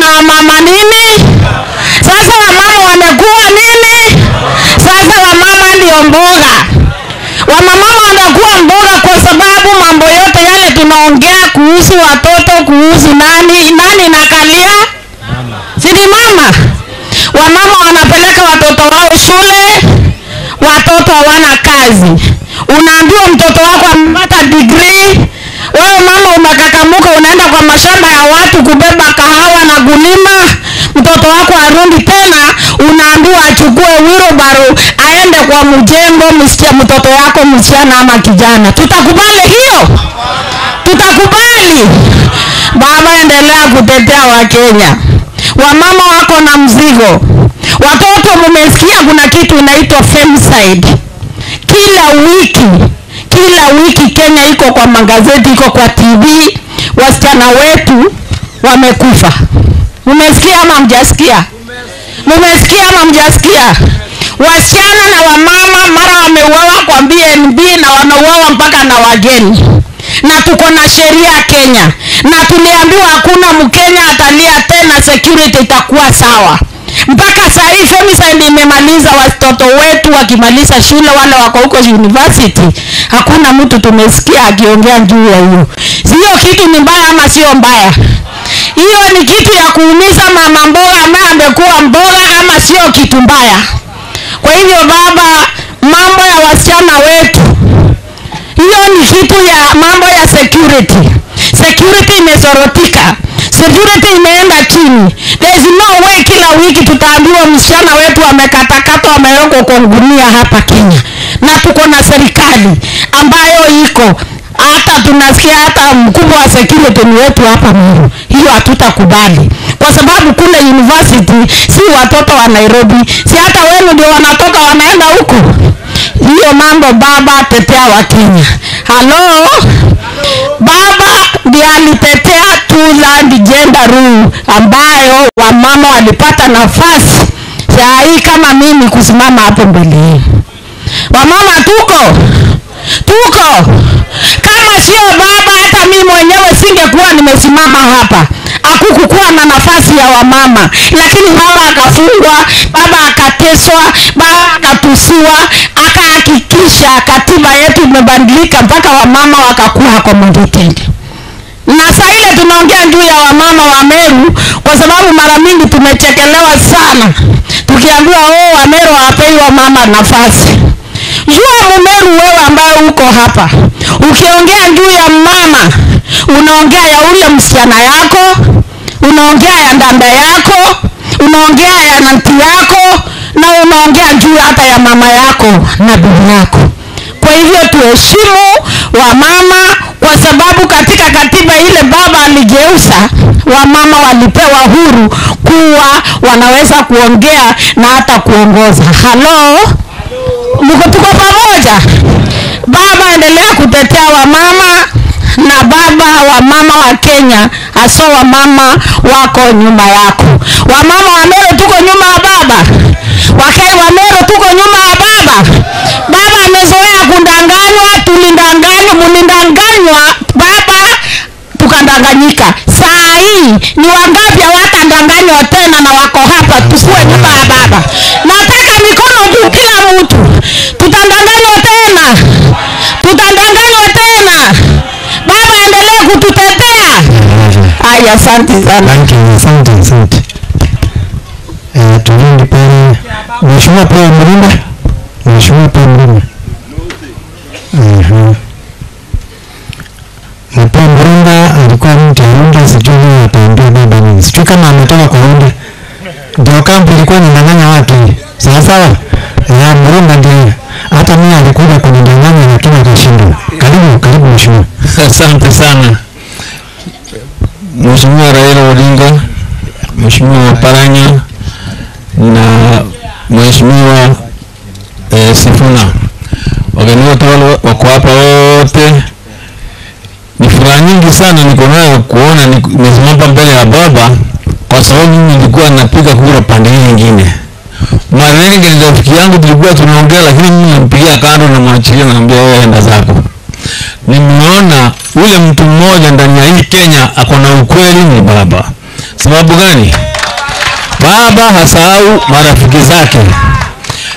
mama nini sasa wamama wamekuwa nini sasa wamama ndio mboga wamama wanakuwa mboga kwa sababu mambo yote yale tunaongea kuhusu watoto kuhusu nani nani nakalia sini mama wamama wanapeleka watoto wao shule watoto hawana kazi unaambiwa mtoto wako amepata digrii wewe mama umekakamuka unaenda kwa mashamba ya watu kubeba kahawa na kulima mtoto wako arundi tena unaambiwa achukue wirobaro aende kwa mjengo msichana mtoto wako msichana ama kijana tutakubali hiyo tutakubali baba endelea kutetea wakenya wamama wako na mzigo watoto mumesikia kuna kitu inaitwa femicide kila wiki kila wiki kenya iko kwa magazeti iko kwa tv wasichana wetu wamekufa mumesikia ama mjasikia mumesikia ama mjasikia wasichana na wamama mara wameuawa kwa bnb na wanauawa mpaka na wageni na tuko na sheria kenya na tuliambiwa hakuna mkenya atalia tena security itakuwa sawa mpaka saa hii femicide imemaliza watoto wetu wakimaliza shule wale wako huko university hakuna mtu tumesikia akiongea juu ya hiyo hiyo kitu ni mbaya ama sio mbaya hiyo ni kitu ya kuumiza mama mboga ambaye amekuwa mboga ama sio kitu mbaya kwa hivyo baba mambo ya wasichana wetu hiyo ni kitu ya mambo ya security security imezorotika security imeenda chini there is no way kila wiki tutaambiwa msichana wetu amekatakatwa amewekwa kwa gunia hapa kenya na tuko na serikali ambayo iko hata tunasikia hata mkubwa wa security ni wetu hapa Meru. Hiyo hatutakubali kwa sababu kule university si watoto wa Nairobi, si hata wenu ndio wanatoka wanaenda huko. Hiyo mambo baba, tetea wa Kenya. Halo, baba ndiye alitetea two land gender rule ambayo wamama walipata nafasi saa hii kama mimi kusimama hapo mbele yenu. Wamama tuko tuko kama sio baba hata mimi mwenyewe singekuwa nimesimama hapa hakukukuwa na nafasi ya wamama lakini baba akafungwa baba akateswa baba akatusiwa akahakikisha katiba yetu imebadilika mpaka wamama wakakuwa accommodated na saa ile tunaongea juu ya wamama wa Meru kwa sababu mara mingi tumechekelewa sana tukiambiwa oh, Wameru hawapei wamama nafasi jua mumeru wewe ambaye uko hapa ukiongea juu ya mama unaongea ya ule msichana yako unaongea ya ndanda yako unaongea ya nanti yako na unaongea juu hata ya mama yako na bibi yako kwa hivyo tuheshimu wamama kwa sababu katika katiba ile baba aligeuza wamama walipewa huru kuwa wanaweza kuongea na hata kuongoza halo mko tuko pamoja baba endelea kutetea wamama na baba wa mama wa kenya hasa wamama wako nyuma yako wamama wa mero tuko nyuma ya baba wakai wa mero tuko nyuma ya baba baba amezoea kundanganywa tulindanganywa mulindanganywa baba tukadanganyika saa hii ni wangapi hawatandanganywa tena na wako hapa tukuwe nyuma ya baba nataka mikono juu kila mtu tutandanganywa tena tutandanganywa tena baba endelee kututetea aya asante sana Thank you, asante, asante. Eh, turudi pale. Mheshimiwa pia Mrima. Mheshimiwa pia Mrima. Mhm. Na pia Mrima alikuwa mtu aunda sijui nini ataambia baba nini. Sijui kama ametoka kwa unda. Ndio kambi ilikuwa inadanganya watu. Sawa sawa. Ya Mrima ndio hata mimi alikuja kunidanganya lakini akashindwa. Karibu, karibu mheshimiwa. Asante sana Mheshimiwa Raila Odinga, Mheshimiwa Paranya na Mheshimiwa eh, Sifuna, wageni wote wale wako hapa wote. Ni furaha nyingi sana niko nayo kuona ni- nimesimama mbele ya baba, kwa sababu mimi nilikuwa napiga kura pande hii nyingine. Mara nyingi ni rafiki yangu, tulikuwa tunaongea, lakini mimi nampigia kando na mwachilia, naambia wewe enda zako nimeona ule mtu mmoja ndani ya hii Kenya ako na ukweli ni baba, Sababu gani? Baba hasahau marafiki zake.